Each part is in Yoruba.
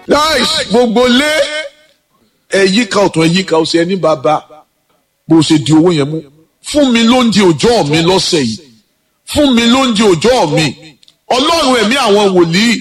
láìsí gbogbo lé ẹ̀yíká ọ̀tún ẹ̀yíká ọ̀sẹ̀ ẹni bàbá bó ṣe di owó yẹn mú fún mi lóúnjẹ òòjọ́ mi lọ́sẹ̀ yìí fún mi lóúnjẹ òòjọ́ mi ọlọ́run ẹ̀mí àwọn wòlíì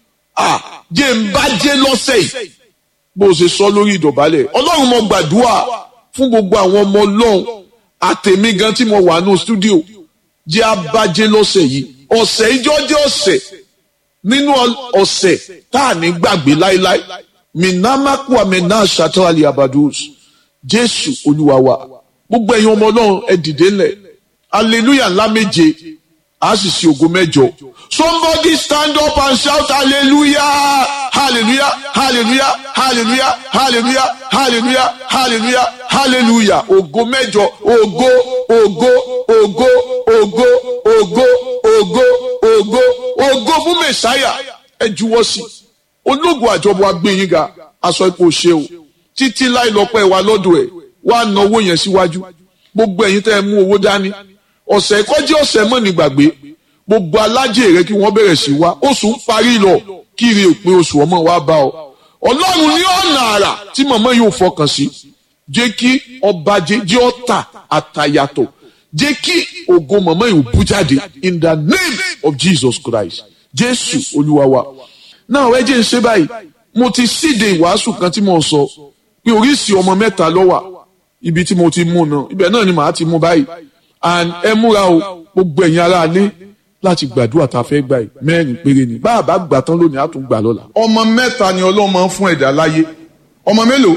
jẹ́ ń bá jẹ́ lọ́sẹ̀ yìí bó ṣe sọ lórí ìdọ̀bálẹ̀ ọlọ́run mo gbàdúrà fún gbogbo àwọn ọmọ ọlọ́run àtẹ̀mí gan tí mo wà ní stúdíò jẹ́ abájẹ́ lọ́sẹ̀ yìí ọ̀sẹ̀ ìjọ jẹ́ ọ̀sẹ̀ nínú ọ̀sẹ̀ tá à ní gbàgbé láéláé minamaku amena ṣàtọ́ àlè abadus jésù olúwa wa gbogbo ẹ̀yin ọmọ ọlọ́run ẹ dìde ńlẹ̀ hallelujah ńlá méje a sì ṣe ògo mẹ́jọ somebody stand up and shout hallelujah hallelujah hallelujah hallelujah hallelujah hallelujah hallelujah hallelujah ògo mẹ́jọ ògo ògo ògo ògo ògo ògo ògo ògo fún mẹsáyà ẹ juwọ́ sí ológun àjọbọ agbẹ̀yìn ga aṣọ ipò ṣe o títí láì lọ́pẹ́ wa lọ́dọ̀ ẹ̀ wá ná owó yẹn síwájú gbogbo ẹ̀yin tẹ́ ẹ mú owó dání ọ̀sẹ̀ kọjá ọ̀sẹ̀ mọ́ ní gbàgbé gbogbo alájẹ rẹ kí wọ́n bẹ̀rẹ̀ sí wá oṣù ń parí lọ kiri òpin oṣù ọmọ wa bá ọ ọlọ́run ní ọ̀nà àrà tí màmá yóò fọkàn sí jẹ́ kí ọba jẹ́ ọ̀tà àtàyàtọ̀ jẹ́ kí ògo màmá yóò bú jáde in the name of Jesus Christ jésù olúwa wa náà ẹ jẹ́ ń ṣe báyìí mo ti síde ìwàásù kan tí mo sọ pé oríṣìí ọmọ mẹ́ta ló wà ibi tí mo ti mú náà ibẹ̀ náà ni màá ti mú báyìí and ẹ múra o gbogbo ẹ̀yin ará alẹ́ láti gbàdúrà tá a fẹ́ gbà yìí mẹ́rin péré ni bá a bá gbà tán lónìí á tún gbà lọ́la. ọmọ mẹ́ta ni ọlọ́run máa ń fún ẹ̀dá láyé ọmọ mélòó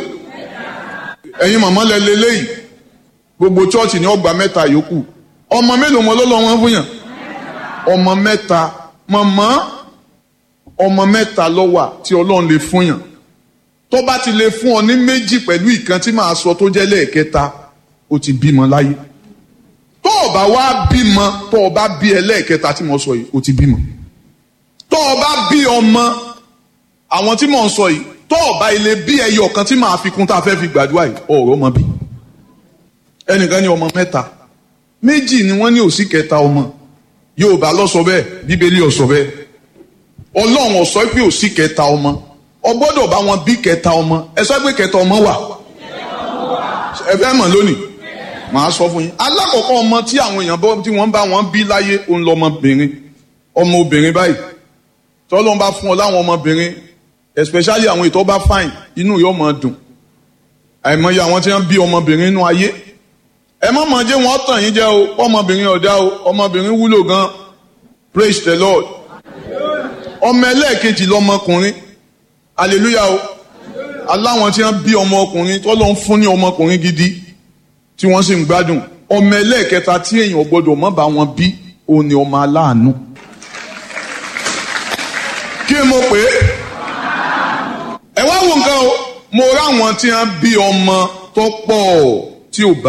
ẹ̀yin màmá lẹ lélẹ́yìí gbogbo chọ́ọ̀chì ni ọgbà mẹ́ta yòókù ọmọ mélòó mọ lọ́lọ́run wọn fún yàn ọmọ mẹ́ta màmá ọmọ mẹ́ta ló wà tí ọlọ́run lè fún yàn tó bá ti lè fún ọ ní méjì pẹ̀lú ìkan tí màá sọ tó jẹ́ lẹ́ẹ̀kẹta ó ti bímọ láyé tó o bá wá bímọ tó o bá bí ẹlẹ́ẹ̀kẹta tí mo sọ yìí ó ti bímọ tó o bá bí ọmọ àwọn tí mò ń sọ yìí tó o bá ilé bí ẹyọ kan tí màá fi kún tá a fẹ́ fi gbàdúrà yìí ọ̀rọ̀ ọmọ bí ẹnìkan ní ọmọ mẹ́ta méjì ni wọ́n ní òsì kẹta ọmọ Yorùbá ló sọ bẹ́ẹ̀ Bíbélì ó sọ bẹ́ẹ̀ Ọlọ́run ó sọ pé òsì kẹta ọmọ ọ gbọ́dọ̀ bá wọn bí kẹta ọmọ ẹ sọ pé kẹta ọmọ wà ẹ fẹ́ mọ̀ lónìí màá sọ fún yín alákọ̀ọ́kọ́ ọmọ tí àwọn èèyàn bọ́ tí wọ́n bá wọn bí láyé òun lọmọbìnrin ọmọ obìnrin báyìí tọ́lọ́n bá fún ọ láwọn ọmọbìnrin especially àwọn ìtọ́ bá fine inú yóò máa dùn àìmọye àwọn tí wọ́n bí ọmọbìnrin inú ayé ẹ má mọ̀ jẹ́ wọ́n tàn yín jẹ́ o ọmọbìnrin ọ̀dá o ọmọbìnrin wúlò gan praise the lord ọmọ ẹlẹ́ẹ̀kejì lọmọkùnrin hallelujah o aláwọn tí wọ́n bí ọmọkùnrin tọ́lọ́n fún ní ọmọkùnrin gidi tí wọ́n sì ń gbádùn ọmọ ẹlẹ́ẹ̀kẹta tí èèyàn gbọ́dọ̀ mọ́ bá wọn bí òun ni ọmọ aláàánú. kí mo pè é ẹ wá wo nǹkan o mo ráwọn tí wọ́n bí ọmọ tó pọ̀ tí ò bá.